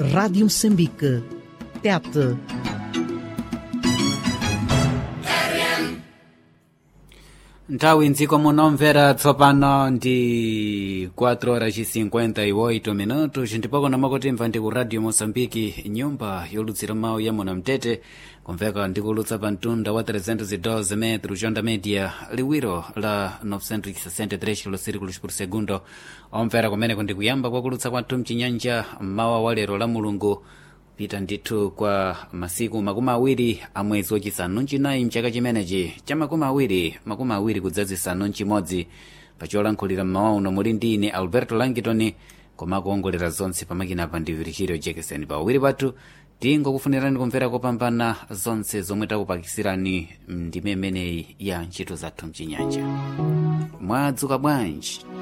Rádio Moçambique. Tete. nthawi mdziko munomvera tsopano ndi 4 horas 58 minutos ndipoko namakotimva ndi ku radio moçambike nyumba yolutsira mawu ya muna mtete kumveka ndikulutsa pa mtunda wa 312 metro jonda media liwiro la 963 kilosirikulos por segundo omvera kumeneko ndikuyamba kwakulutsa kwathu mchinyanja mmawa wa lero la mulungu pita ndithu kwa masiku makumi awiri a mwezi wachisanu mchinayi mchaka chimenechi cha makumi awiri makumi awiri kudzazisanu mchimodzi pacholankhulira mmawa uno muli ndi ine alberto langitoni koma kuongolera zonse pamakinapa ndi virgilio jekeseni pawiri pathu tingokufunirani kumvera kopambana zonse zomwe takupakisirani ndime imeneyi ya ntchito zathu mchinyanja mwadzuka bwanji